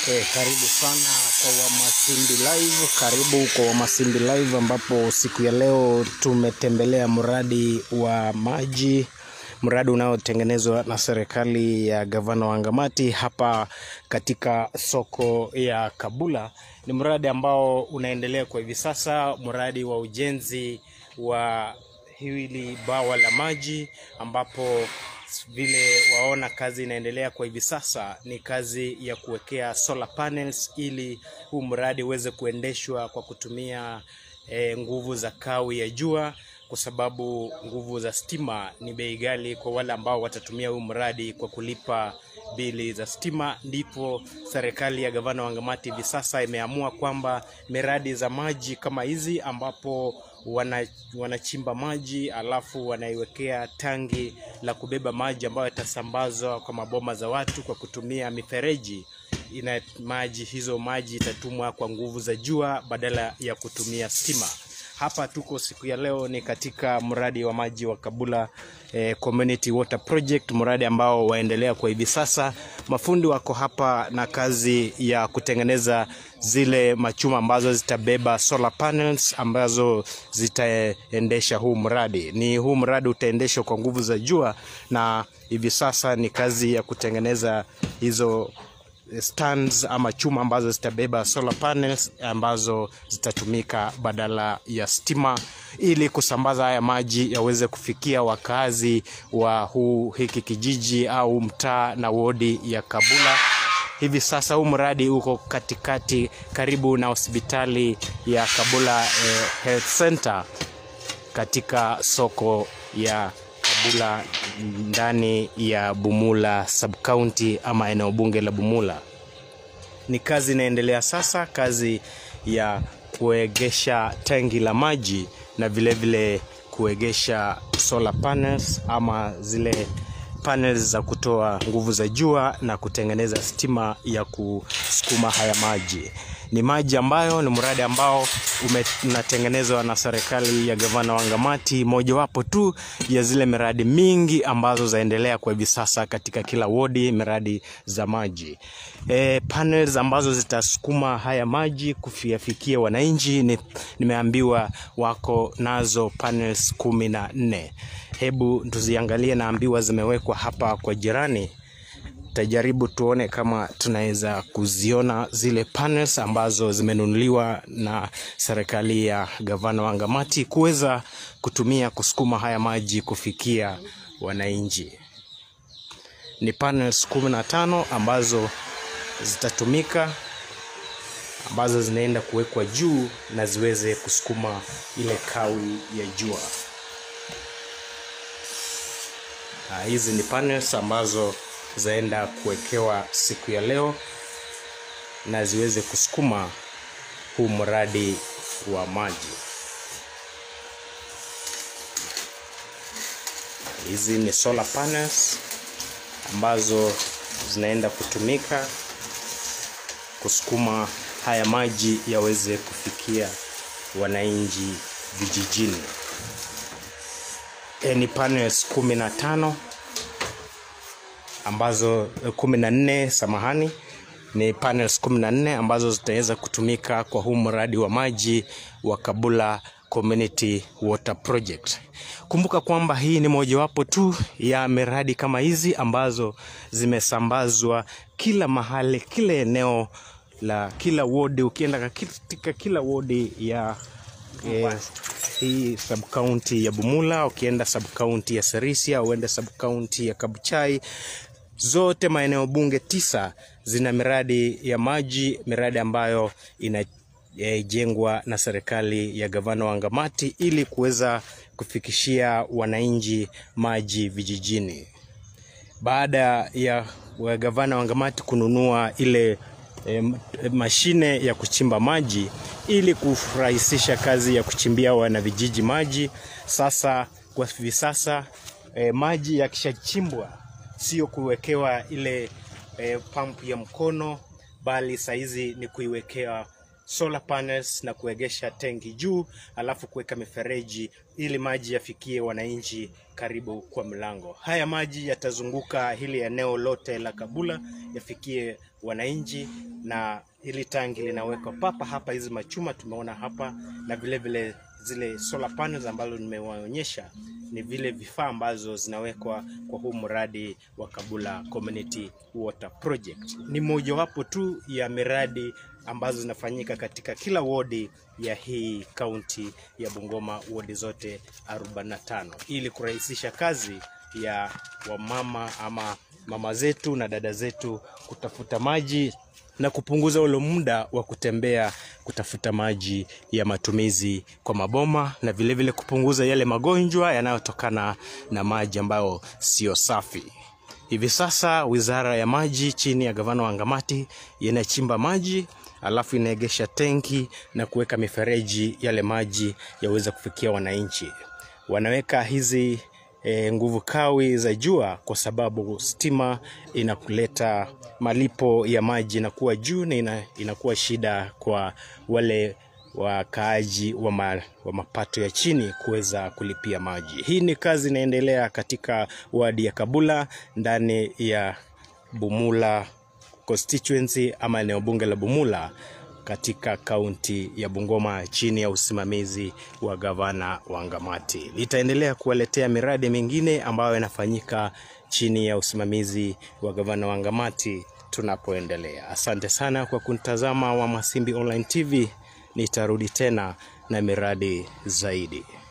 Eh, karibu sana kwa Wamasimbi Live, karibu kwa Wamasimbi Live ambapo siku ya leo tumetembelea mradi wa maji, mradi unaotengenezwa na serikali ya gavana wa Ngamati hapa katika soko ya Kabula. Ni mradi ambao unaendelea kwa hivi sasa, mradi wa ujenzi wa hili bawa la maji ambapo vile waona kazi inaendelea kwa hivi sasa ni kazi ya kuwekea solar panels ili huu mradi uweze kuendeshwa kwa kutumia e, nguvu za kawi ya jua, kwa sababu nguvu za stima ni bei ghali kwa wale ambao watatumia huu mradi kwa kulipa bili za stima. Ndipo serikali ya gavana wa Ngamati hivi sasa imeamua kwamba miradi za maji kama hizi ambapo wana, wanachimba maji alafu wanaiwekea tangi la kubeba maji ambayo yatasambazwa kwa maboma za watu kwa kutumia mifereji ina maji hizo maji itatumwa kwa nguvu za jua badala ya kutumia stima. Hapa tuko siku ya leo ni katika mradi wa maji wa Kabula eh, Community Water Project, mradi ambao waendelea kwa hivi sasa. Mafundi wako hapa na kazi ya kutengeneza zile machuma ambazo zitabeba solar panels ambazo zitaendesha huu mradi. Ni huu mradi utaendeshwa kwa nguvu za jua, na hivi sasa ni kazi ya kutengeneza hizo stands ama chuma ambazo zitabeba solar panels ambazo zitatumika badala ya stima ili kusambaza haya maji yaweze kufikia wakazi wa huu hiki kijiji au mtaa na wodi ya Kabula. Hivi sasa huu mradi uko katikati karibu na hospitali ya Kabula eh, Health Center katika soko ya Kabula ndani ya Bumula subcounty ama eneo bunge la Bumula. Ni kazi inaendelea sasa, kazi ya kuegesha tangi la maji na vile vile kuegesha solar panels ama zile panels za kutoa nguvu za jua na kutengeneza stima ya kusukuma haya maji. Ni maji ambayo ni mradi ambao unatengenezwa na serikali ya gavana wa Ngamati, mojawapo tu ya zile miradi mingi ambazo zaendelea kwa hivi sasa katika kila wodi, miradi za maji. E, panels ambazo zitasukuma haya maji kufiafikia wananchi ni, nimeambiwa wako nazo panels kumi na nne. Hebu tuziangalie, naambiwa zimewekwa hapa kwa jirani tajaribu tuone kama tunaweza kuziona zile panels ambazo zimenunuliwa na serikali ya gavana wa Ngamati kuweza kutumia kusukuma haya maji kufikia wananchi. Ni panels kumi na tano ambazo zitatumika ambazo zinaenda kuwekwa juu na ziweze kusukuma ile kawi ya jua. Hizi ni panels ambazo zaenda kuwekewa siku ya leo na ziweze kusukuma huu mradi wa maji. Hizi ni solar panels ambazo zinaenda kutumika kusukuma haya maji yaweze kufikia wananchi vijijini. E, ni panels kumi na tano ambazo kumi na nne samahani, ni panels kumi na nne ambazo zitaweza kutumika kwa huu mradi wa maji wa Kabula Community Water Project. Kumbuka kwamba hii ni mojawapo tu ya miradi kama hizi ambazo zimesambazwa kila mahali, kila eneo la kila wodi. Ukienda katika kila wodi ya eh, hii subcounty ya Bumula, ukienda subcounty ya Serisia, uende subcounty ya Kabuchai, zote maeneo bunge tisa zina miradi ya maji, miradi ambayo inajengwa na serikali ya gavana wa Ngamati ili kuweza kufikishia wananchi maji vijijini. Baada ya gavana wa Ngamati kununua ile e, mashine ya kuchimba maji ili kurahisisha kazi ya kuchimbia wanavijiji maji, sasa kwa hivi sasa e, maji yakishachimbwa sio kuwekewa ile e, pampu ya mkono, bali saizi ni kuiwekewa solar panels na kuegesha tenki juu, alafu kuweka mifereji ili maji yafikie wananchi karibu kwa mlango. Haya maji yatazunguka hili eneo lote la Kabula yafikie wananchi, na hili tangi linawekwa papa hapa, hizi machuma tumeona hapa, na vile vile zile solar panels ambazo nimewaonyesha ni vile vifaa ambazo zinawekwa kwa huu mradi wa Kabula Community Water Project. Ni mojawapo tu ya miradi ambazo zinafanyika katika kila wodi ya hii kaunti ya Bungoma, wodi zote 45 ili kurahisisha kazi ya wamama ama mama zetu na dada zetu kutafuta maji na kupunguza ule muda wa kutembea kutafuta maji ya matumizi kwa maboma na vilevile vile kupunguza yale magonjwa yanayotokana na maji ambayo sio safi. Hivi sasa Wizara ya Maji chini ya gavana wa Ngamati inachimba maji alafu inaegesha tenki na kuweka mifereji, yale maji yaweza kufikia wananchi. Wanaweka hizi e, nguvu kawi za jua kwa sababu stima inakuleta malipo ya maji inakuwa juu na ina, inakuwa shida kwa wale wakaaji wa, ma, wa mapato ya chini kuweza kulipia maji. Hii ni kazi inaendelea katika wadi ya Kabula ndani ya Bumula constituency ama eneo bunge la Bumula katika kaunti ya Bungoma chini ya usimamizi wa gavana wa Ngamati. Litaendelea kuwaletea miradi mingine ambayo inafanyika chini ya usimamizi wa gavana wa Ngamati tunapoendelea. Asante sana kwa kuntazama wa Masimbi Online TV. Nitarudi tena na miradi zaidi.